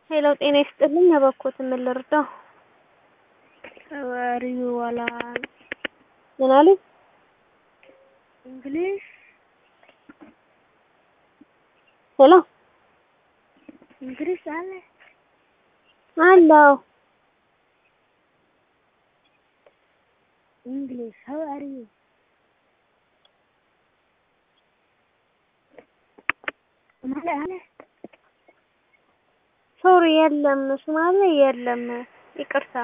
ሄሎ ጤና ይስጥልኝ እባክዎት ምን ልርዳው? Where you wala ምን አሉኝ? English ሄሎ English አለ አለው English how are you ሶማሌ አለ ሶሪ የለም ሶማሌ የለም ይቅርታ